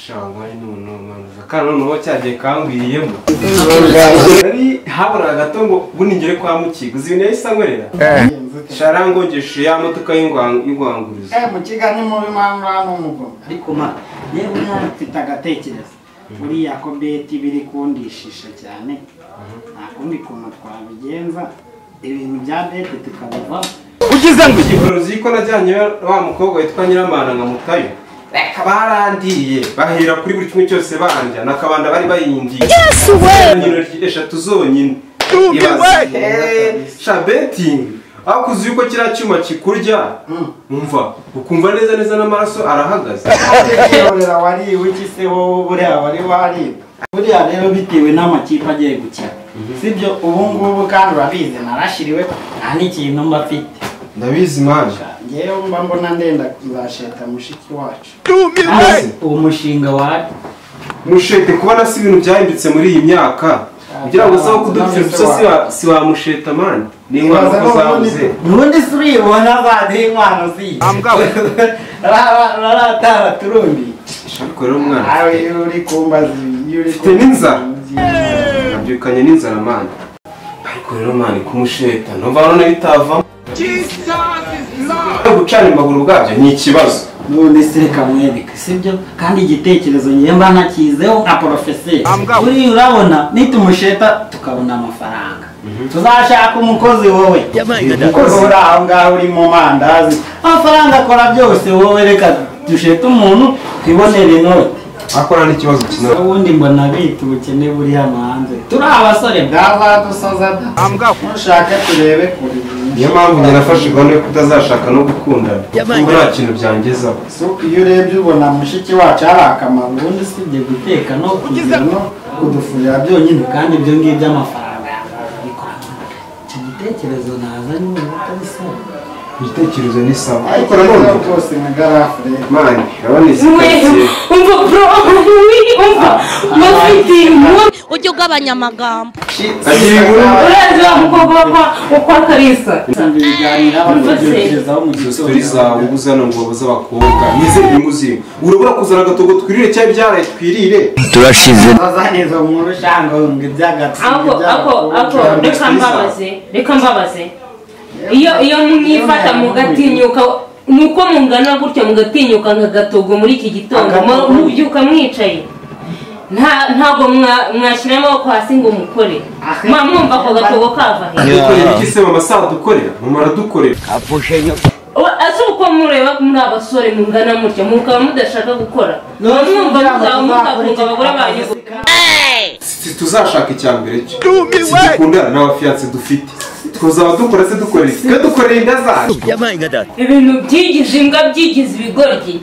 cyangwa ntunonoza kandi noneho cyagiye kambwiriyemo nari habura gato ngo buningere kwa mukiga uzi ibintu yahise ankorera sharangogeshe ya modoka y'ingwangurizo Eh, mukiga ni mubi mpamvu hano umugomo ariko ma yewe nta mfite agatekerezo buriya ko beti biri kundishisha cyane nta kundi kuntu twabigenza ibintu bya beti tukabivaho uzi ko najyanye wa mukobwa witwa nyiramana nkamutayo reka barandiriye bahera kuri buri kimwe cyose bandya nakabanda bari bayingiye nyino eshatu zonyine ibaze Eh, sha betingi ariko uzi yuko kiriya cyuma kikurya umva ukumva neza neza n'amaraso arahagaze Kurera wari wiki se wowe buriya wari wari buriya rero bitewe n'amakipe agiye gukina sibyo ubu ngubu kandi urabizi narashiriwe nta n'ikintu mba mfite ndabizi manje ngewe mba mbona ndenda kuzasheta mushiki wacu Maze, uwo mushinga wari mushete kubona si ibintu byahindutse muri iyi myaka kugira ngo uzaho kudupfira ubusa si wa- si wamusheta mani ni inkwano ko zabuze ubundi si uribona zadiye inkwano ziyi raratara turumbi ariko rero umwana nawe iyo uri kumbaza iyo uri Mfite n'inzara. kumbaza- nabyukanye n'inzara mani ariko rero mani kumusheta numva none bitavamo gucana imbabura ubwabyo ni ikibazo none se reka mwereke sibyo kandi igitekerezo ngewe mba nakizeho nka porofeseri uriya urabona nitumusheta tukabona amafaranga tuzashaka umukozi wowe umukozi uri aho ngaho uri mu mandazi amafaranga akora byose wowe reka dushete umuntu twibonere inote akora n'ikibazo kinara ubundi mbona bita ubukene buri hano hanze turi abasore bwavadusoza da mushake turebe kure niyo mpamvu njye nafashe gahunda yo kutazashaka no gukundana kuko nta kintu byangezaho So, iyo urebye ubona mushiki wacu hari akamaro ubundi usibye guteka no kugira no kudufurira byonyine kandi ibyo ngibyo by'amafaranga icyo gitekerezo nazanye ubu utabisaba ibitekerezo ni sawa ariko ariko rero nanone rwose nka garafure mani urabona izi karitsiye umva bro umva bafite impundu ujye ugabanya amagambo agira inkuru urazi wa mukobwa wa kwa- kwa karisa usanga ibiganiro abatekerezaho mu dusitiri zawe gitondo ubuze hano ngobo z'abakobwa nize inyungu zimwe urabura kuzana agatogo twirire cyangwa ibyaraye twirire turashize bazaniza mu rushango ngo iby'agatsiko ako ako ako reka mbabaze reka mbabaze iyo iyo mwifata mugatinyuka nuko mungana gutya mugatinyuka nka gatogo muri iki gitondo mu- mubyuka mwicaye nta ntabwo mwa- mwashyira amaboko hasi ngo mukore mwa mwumva ako gatogo kava he dukorera iki se mama saa dukorera mama aradukorera Wa- ese uko mureba muri abasore mungana mutya mukaba mudashaka gukora Mwa mwumva muzaba mutakunga abagore banyu si tuzashaka icya mbere cyo si dukundana n'abafiyanse dufite twuzaba dukora se dukorera iki twe dukorera inda zacu ibintu byigije imbwa byigize ibigoryi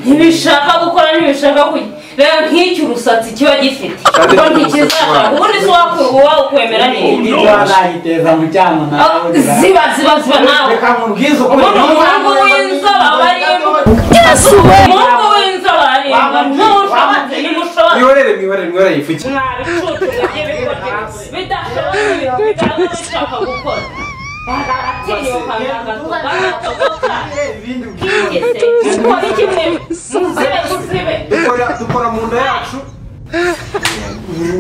ntibishaka gukora ntibishaka kujya reba nk'icyo urusatsi kiba gifite kuko ntikizashaka ubundi si wakwemera neza bazayiteza mu cyama Ah, nawe ziba ziba ziba nawe reka mubwize ukuri ubundi umuhungu w'inzoba aba ari imbuga umuhungu w'inzoba ari imbuga ntushobotse nimushobotse mwiborere mwiborere mwiborere yifukire mwabicucu mujye bikora bidashobotse bigaragara ko ushaka gukora baratinyuka ngagato bagatoboka kigeze mukora iki mwebwe muzibe muzibe dukora dukora mu nda yacu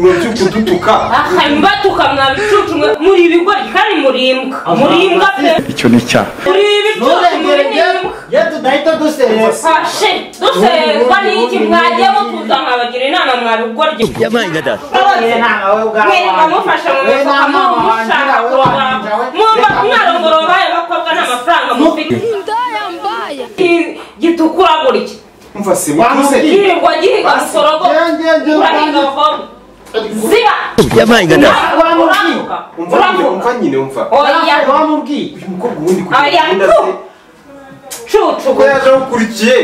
urabyo kudutuka hanyuma tukamwa bicucu mwe muri ibigori kandi murimbwa murimbwa pe icyo ni icyaha muri ibicucu muri nturengere n'imbwa iyo tudahita dusereza fashe dusezwa n'iki mwagiye mutuza mwabagira inama mwabigoryi Yewe nta wowe ubwawe mwereka mufasha mu mifuka mushaka kurongora mwumva mwarongora babaye bakobwa nta mafaranga mufite Gi- gitukura gutya umva si mukuze yirirwa gihiga sorogo urahinga avoma ziba uramuka umva nyine umva uramuka nyine umva oya wamubwiye uyu mukobwa ubundi Aya, kugira inda ze cucu kuko yaje akurikiye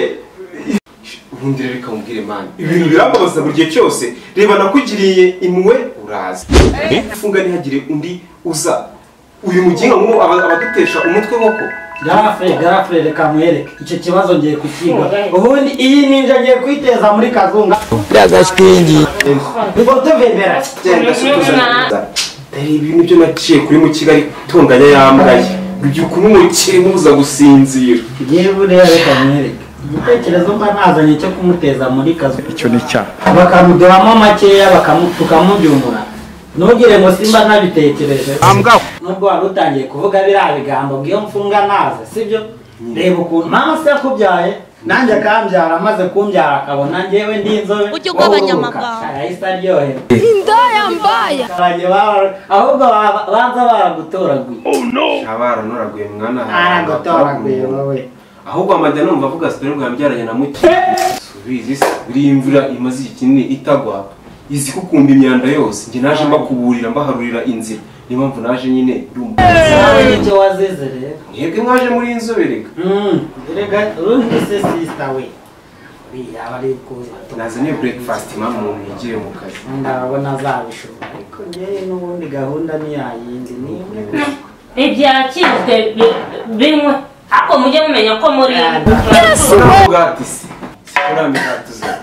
ubundi rero reka mubwire mani ibintu birambabaza buri gihe cyose reba nakugiriye imwe uraza ifunga ntihagire undi uza uyu muginga nk'ubu aba- abadutesha umutwe koko garafure garafure reka mwereke icyo kibazo ngiye kukiga Okay. ubundi iyi ninja ngiye kwiteza muri kazunga ubwo tuvebera genda se tuzana dore ibintu byo naciye kuri mu kigali itunganya yambaye ubyuka umumukiri mubuza gusinzira ngewe buriya reka mwereke igitekerezo mba nazanye cyo kumuteza muri kazu icyo ni cyaha bakamuduhamo makeya bakamu- tukamubyumura ntugire ngo simba nabitekereje nubwo wari utangiye kuvuga biriya bigambo ngo iyo mfunga naze sibyo reba ukuntu mama se yakubyaye nanjye akambyara amaze kumbyara akabona njyewe ndi inzobe Ujya ugabanya amagambo. wowe arahise aryoherwa Indaya mbaya. Abagiye baba- ahubwo baba- banza baragutoraguye abaranoraguye mwana aragutoraguye wowe ahubwo amajya numva avuga sitori bwa mbyaranye na muke subizi se buriya imvura imaze igihe kinini itagwa izi kukumba imyanda yose njye naje mbakuburira mbaharurira inzira niyo mpamvu naje nyine uri umugore nawe nicyo wazize rero mwebwe mwaje muri inzoberega Mm, erega urundi se sisita we uriya aba ari kuza nazanye breakfast mama umuntu yagiye mu kazi ndabona azabishobora ariko njyewe n'ubundi gahunda ntiyayindi ni imwe gusa ibyakizwe bi- bimwe ariko mujye mumenya ko muri urabona ubwati se uriya migati uzana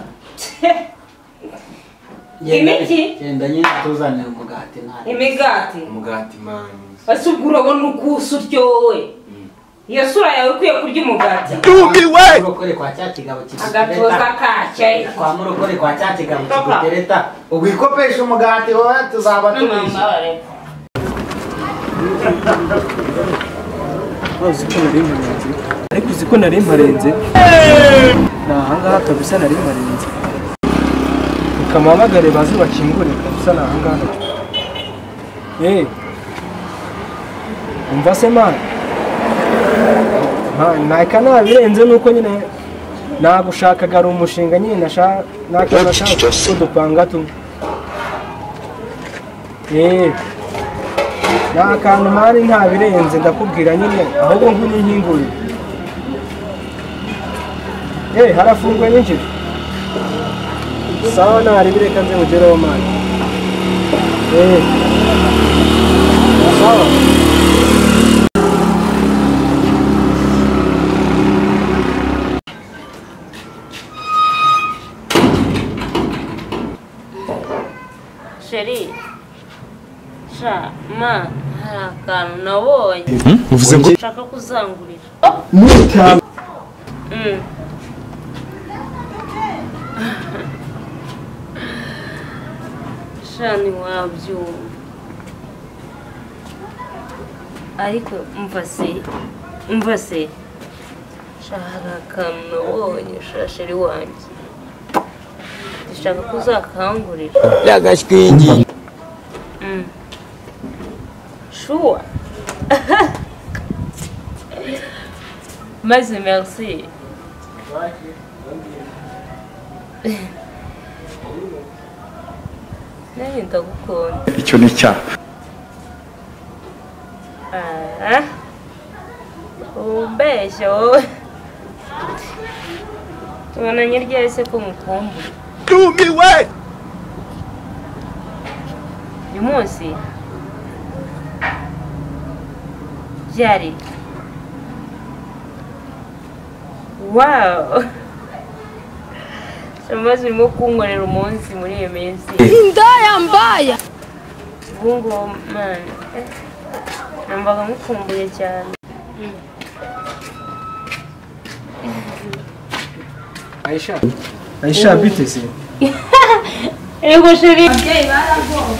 Imiki? genda nyine tuzanire umugati nawe imigati umugati mani ese ubwo urabona ugusa uryowe iyo sura yawe ikwiye kurya umugati murokore kwa cya kigabo agatuza kigutereta kacye kwa murokore kwa cya kigabo kigutereta ubikopesha umugati wowe tuzaba tubisha wazi ko nari mparenze ariko uzi ko nari mparenze ni ahangaha kabisa nari mparenze ukampamagare baze bakingure kabisa ni ahangaha eee umva se mana Ma- ntaka nabirenze nuko nyine nagushakaga ari umushinga nyine nasha- nakabasha kudupanga tumwe eee ni akantu mpari ntabirenze ndakubwira nyine ahubwo nk'uyu nkinguye yewe harafungwa nyinshi sawa ntarebe reka nze mugereho mani yewe sawa sheri sha ma hari akantu nabonye uvuze ngo ushaka kuzangurira Mm. sha ntiwabyumva ariko mva se mva se sha hari akantu nabonye sha sheri wanjye dushaka ko uzakangurira Mm. Sure. maze merci nanjye ndagukunda icyo ni cyaha Ah, umbeshya wowe tubonanye ryari se ko mukumbuye uyu munsi byari wawu amazi urimo kunkorera umunsi muri iyo minsi Indaya mbaya. ubungubu mani numvaga mukumbuye cyane ayisha ayisha biteze yego sheri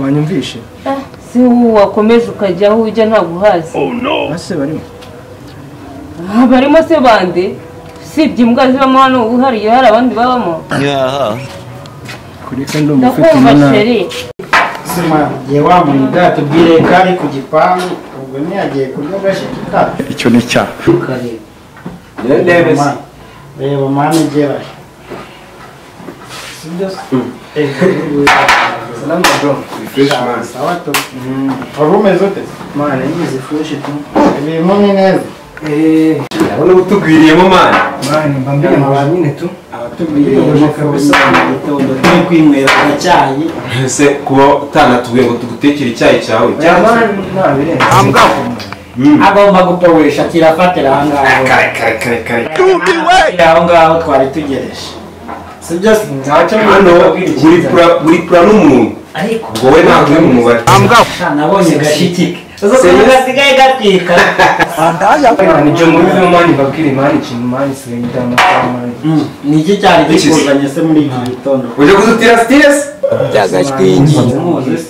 banyumvishe si wowe wakomeje ukajya aho ujya ntabwo uhazi base barimo Ah, barimo se bande usibye imbwa zibamo hano uhariye hari abandi babamo kureka ndumva ufite ndakumva umunani sheri sima igihe wamuha umugati ubwire ko ari ku gipangu ubwo ntiyagiye kurya agashyika itabi icyo ni cyaha ukareba ndebe se reba mani igera sibyo se salamu alaikum refresh mani sawa tu wari umeze ute mana yize fushi tu ibintu ni neza eee urabona uba utugwiriyemo mani mani mba mbirimo ba nyine tu tubwirije kabisa mu gitondo turi kwinywera icyayi ese kuba utanatuguye ngo tugutekere icyayi cyawe oya cyangwa se mani ntabirenze agomba gupowesha kirafatira aho ngaho kare kare kare kare kirafatira aho ngaho twari tugereje sibyo se ntacyo hano uri icyiza. pura uri pura n'umuntu ariko ngo we ntabwo uri mu mubare Sha, nabonye gashiki ubu gasigaye gatwika nijo mubivemo mani mbabwire mani ikintu mani sigaye mani Mm, ni iki cyari This is- kikuzanye se muri iki gitondo ujya kuzutira sitiresi byagashwingi Muzi se?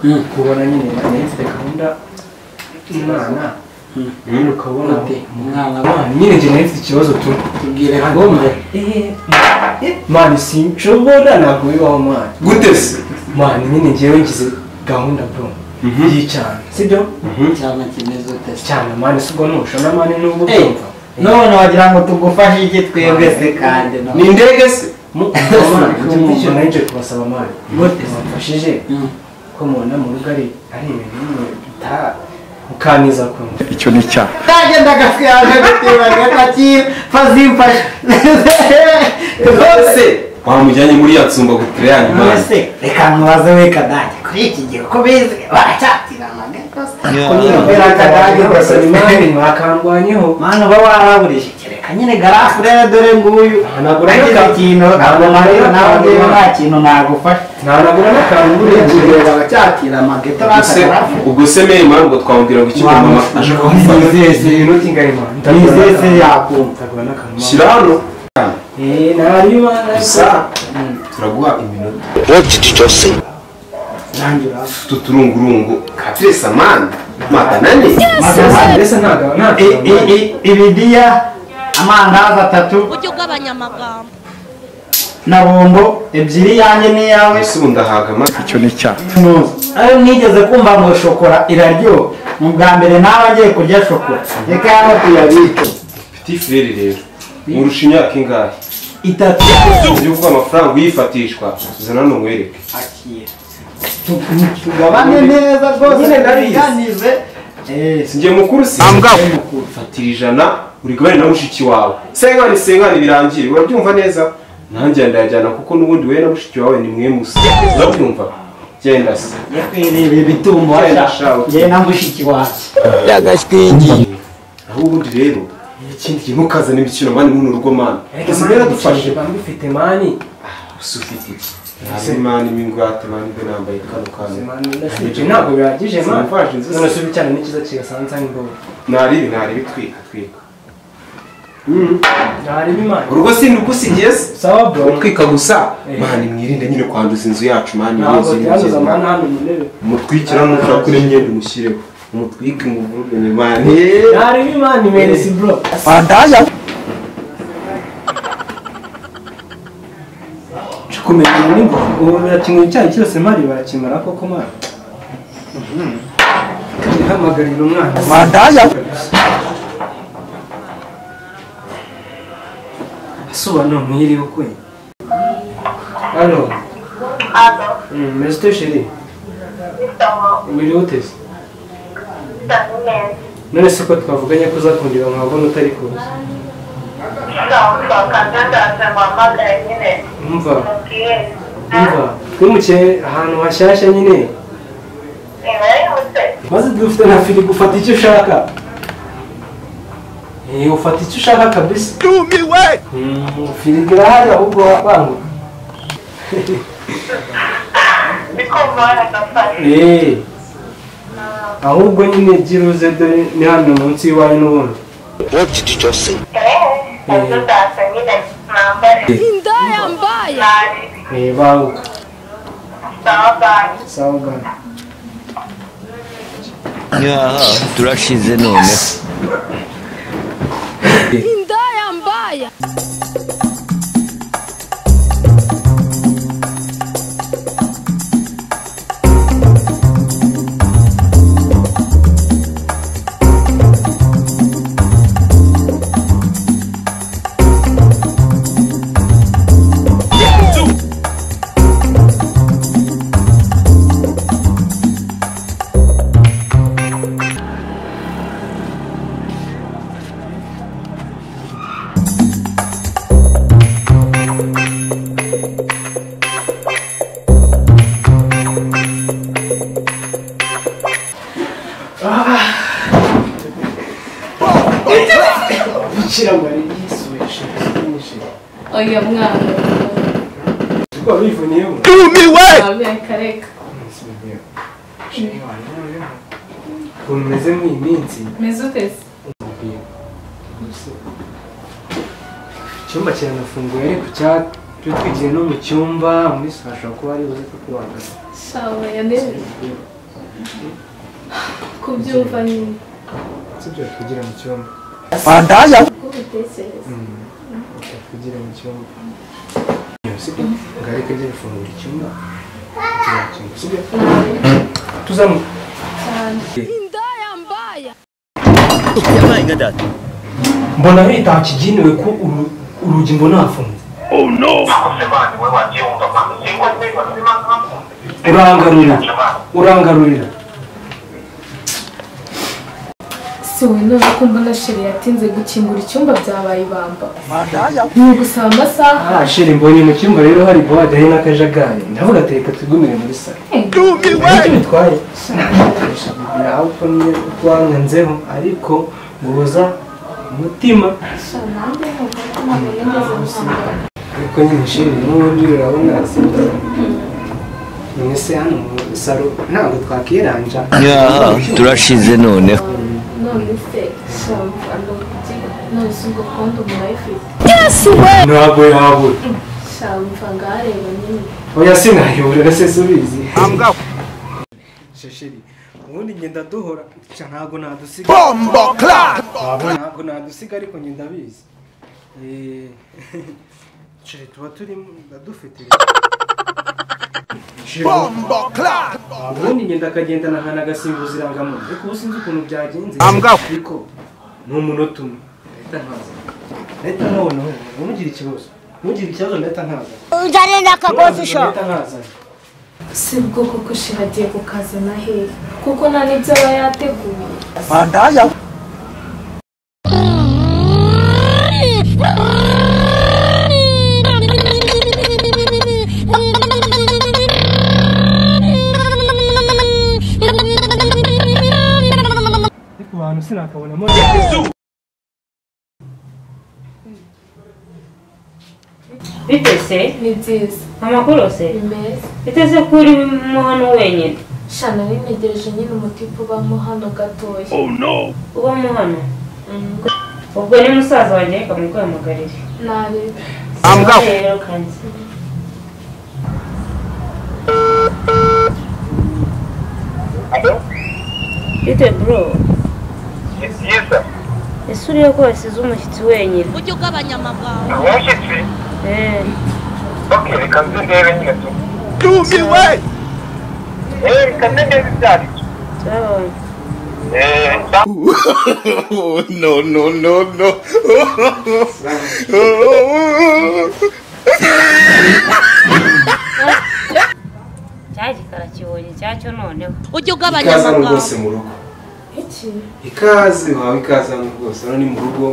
Mm. kubona nyine nahise gahunda umwana ukabona Ate, umwana mwana wanyu nyine njye nahise ikibazo tu tubwire agombe mani sinshobora ntabwo bibaho mwana gute se mwana nyine njyewe ngize gahunda bro y'icyana sibyo cyane kimeze ute cyane mani sibwo nushona mani n'ubu Hey, byumva none wagira ngo tugufashe iki twebwe se kandi no ni indege se mu mwana njye bityo nayo nje kubasaba mani mufashije ko mubona mu rugo ari ari ibintu bimwe bita- mukaniza kumva kagenda gasigaje gutibanya kakira fazimfashe ese wamujyanye muri ya tsumba gutira ya nyuma none se reka nkubaze we kadage kuri iki gihe uko bizi baracyatiranaga rwose kubera kadage rwose ni mani imani mwakandwanyeho mana uba waraburije kereka nyine garafurere dore nguyu Ntabwo urabona nagize ka- ikintu ntabwo ntabwo marira urabona nawe ka- njyewe nta kintu nagufashe ntanagura n'akantu gihe nguriye baracyakira amageto ubuse ubuse meyi mpamvu ngo twamubwira ngo icyo mama aje kumufata inoti ingana imana nizese yakumva nzagura n'akantu shyira hano eh ntari imana gusa turaguha iminota nanjye urasa utu turungurungu katiresa mani maganane mbese ntabwo ntabwo I- i- i- ibidiya amandazi atatu uburyo bw'abanya amagambo na bombo ebyiri yanjye n'iyawe ese ubu ndahaga amata tunoze ayo nigeze kumva ngo shokora iraryoha mu bwa mbere nawe agiye kurya shokora reka hano tuyabike piti fireri rero nkurusha imyaka ingahe itatu ujye uvuga amafaranga uyifatishwa tuzana hano nkwereke akira tugabane neza rwose Nyine ndabizi. tubiganize Eh, sinjye mukuru si fatira ijana uri kubana na mushiki wawe sengani sengani birangiye urabyumva neza nanjye ndayajyana kuko n'ubundi we na mushiki wawe ni mwe musa urabyumva genda se yakwiriye ibitumbo Genda washa shabuki. njye na mushiki wacu byagashwingi aho ubundi rero ikindi gihe ntukazane imikino mani muri urugo mani ubuzima yaradufashe bamufite mani gusa ufite ntabwo mani n'ingwate mani mbe nambaye kano kantu ibyo ntabwo bihagije mani Simfashe inzu se. none se ubicana n'ikiza kigasanza nk'imboga naribi naribi twika twika ntariba imana urugo si ni uko usigeze sawa bro twika gusa Eh. mani mwirinde nyine kwanduza inzu yacu mani ntabwo yuzuye umubyeyi, byanduza mani. amahano hano mu ntebe umutwikira nushaka kuri imyenda umushyireho umutwike umuvuruge ni mani ntariba imana imeresi bro kumenya nimba ubu birakenewe icyayi cyose mari barakimara koko mari ihamagarira umwana asobanura muhiriwe ukwe hano mbese ute sheri wiriwe uteze none se uko twavuganye ko uzakundira nkabona utari kuza umva umva twimukiye ahantu hashyashya nyine maze dufite na firigo ufata icyo ushaka Eh, ufata icyo ushaka kabisa Mm, firigo irahari ahubwo wabanguka Eh. ahubwo nyine byiruze dore ni hano munsi y'iwanyu n'ubundi indaya mbaya Eh, banguka sawa bwana nyaha turashize noneho indaya mbaya bikira mariya yisubije byinshi oya mwana ubwo bivuniyemo wabe kareka Nsubiyeho. Sheri wanjye noneho. ukuntu umeze nk'iyi minsi meze uteze nkubwira icyumba kiranafunguye ariko cya- turi twigiye no mu cyumba muri saa hashobora kuba ari buze kukubabaza shawe yanezeze kubyumva nyine sibyo twigira mu cyumba uko ubitekereza Reka twigira mu cyumba sibyo ngo ariko ajye gufungura icyumba tugira mu cyumba, sibyo tuzamu cyane Ndaya mbaya. mbona hitaha kiginiwe ko uru- urugi mbona hafunze urangarurira urangarurira si wowe none ko mbona sheri yatinze gukingura icyumba byabaye ibamba ni ugusaba amasaha Ah, sheri mbonye mu cyumba rero hari buwade hari n'akajagari ndavuga ati reka tugumire muri salo nicyo bitwaye nawe uko niyo twankanzeho ariko guhuza umutima nanjye nkumva ko ntabwo nigeze ntambara ariko nyine sheri n'ubundi urabona mwese hano mu salo ntabwo twakiranja nyaha turashize noneho none se shamva ndabona none si ubwo konti umuntu ayifite ntabwo yabura shamva ngareba nyine oya sinayobora se subizi sheri ubundi ngenda duhora Ca, ntabwo nadusiga Wabona, ntabwo nadusiga ariko njye ndabizi Eh, sheri tuba turi dufite ubundi ngenda akagendana ahantu agasimbuza irangamuntu ariko ubu sinzi ukuntu byagenze ariko ni umunota umwe leta ntaza leta ntabona ntugire ikibazo ntugire ikibazo leta ntaza Uzarenda akagozi sho. leta ntaza si bwo koko sheri agiye ku kazi na hehe kuko nta n'ibyo aba yateguye ariko abantu sinakabonamo bitese ni byiza amakuru se ni meza biteze ko uri mo hano wenyine shana binegereje nyine umutipe ubamo hano gatoya uba mo hano Mm, ubwo ni musaza wanjye reka mukwemugarire nabi rero kandi bite bro ese uriya ko wasize umushyitsi wenyine Ujye ugabanya amagambo. umushyitsi Eh, ok reka nze ndebe nyine tu dumiwe eh reka nze ndebe ibyo ari byo turabonye eh nda cya gikara kibonye icyacyo noneho Ujye ugabanya ikaze hano amagambo. rwose mu rugo iki ikaze wawe ikaze hano rwose hano ni mu rugo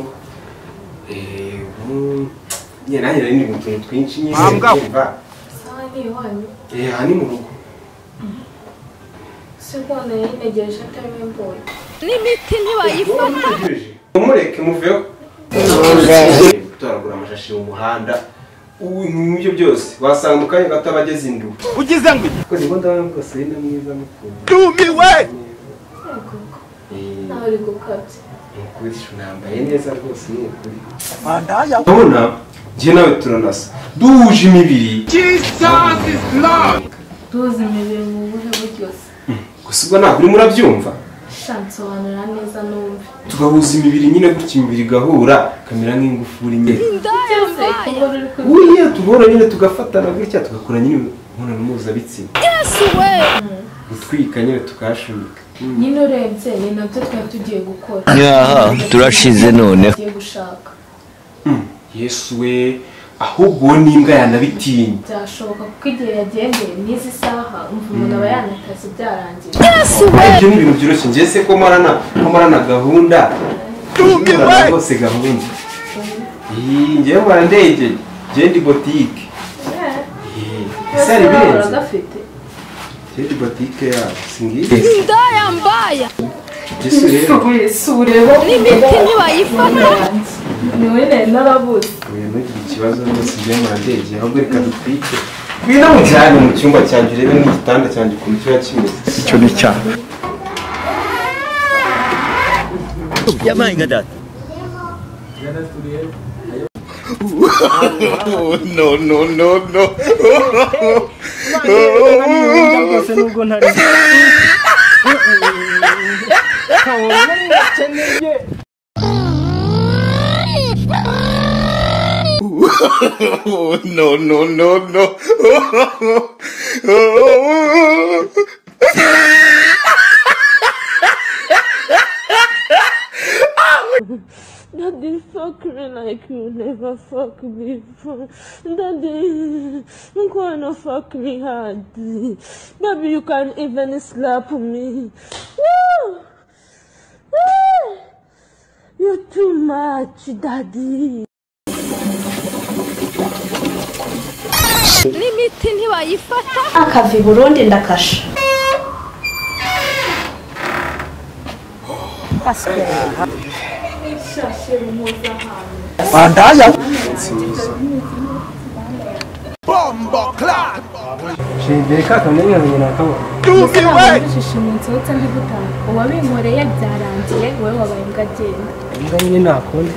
Eh, mu- nyine nanjye nari ndi mu tuntu twinshi nyine ndumva. saha ni iwanyu Eh, aha ni mu rugo si bwo nari yinegereje atariwe mbonye N'imiti ntibayifata. mumureke muveho gutoragura amashashi mu muhanda ubu ibyo byose wasanga mu kanya gato abageze induba ugize ngo rwose ni na mwiza mukunda yego Eh, nawe uri gukabya ni ukuri nambaye neza rwose ni ukuri urabona njye nawe turanasa duhuje imibiri duhuza imibiri mu buhe buryoze gusa ubwo ntabwo urimo urabyumva shansobanura neza numve tugahuza imibiri nyine gutya imibiri igahura ikamera nk'ingufuri nyine Ndaya byose mbaya. uri kubikora buriya tugahura nyine tugafatana gutya tugakora nyine imibonano mpuzabitsina we. gutwika nyine tukahashumika nyine urebye ni nabyo twari tugiye gukora nyaha turashize noneho tugiye gushaka yesu we ahubwo uwo n'imbwa yanabitinya byashoboka kuko igihe yagendeye n'izi saha umva umuntu aba yanakaze byarangiye ibyo ni ibintu byoroshye njye se ko marana ko marana gahunda marana rwose gahunda Ih, njyewe mpora ndegeye njyewe ndi botike Ih, ese hari ibirenze uragafite njyewe ndi botike yabo singiye Ndaya mbaya. yesu rero si ureba N'imiti ntibayifata. yanjye ni wowe nari narabuze uyu ntugira ikibazo rwose njyewe mpora ndegeye ahubwo reka dutwike ngwino mujyane mu cyumba cyanjye urebe n'igitanda cyanjye ukuntu kiba kimeze icyo ni cya yabaye nka data no no no no rwose nubwo ntari no no no no Daddy, fuck me like you never fuck me before. Daddy, you gonna fuck me hard. Baby, you can even slap me. Woo! Woo! You're too much, Daddy. n'imiti ntibayifata akava i burundi ndakasha shibeka kamenya nkabona akabona ese abantu bujije umunsi wose ntigutaha uwabinkoreye byarangiye wowe wabaye imbwa agenda imbwa nyine nakunda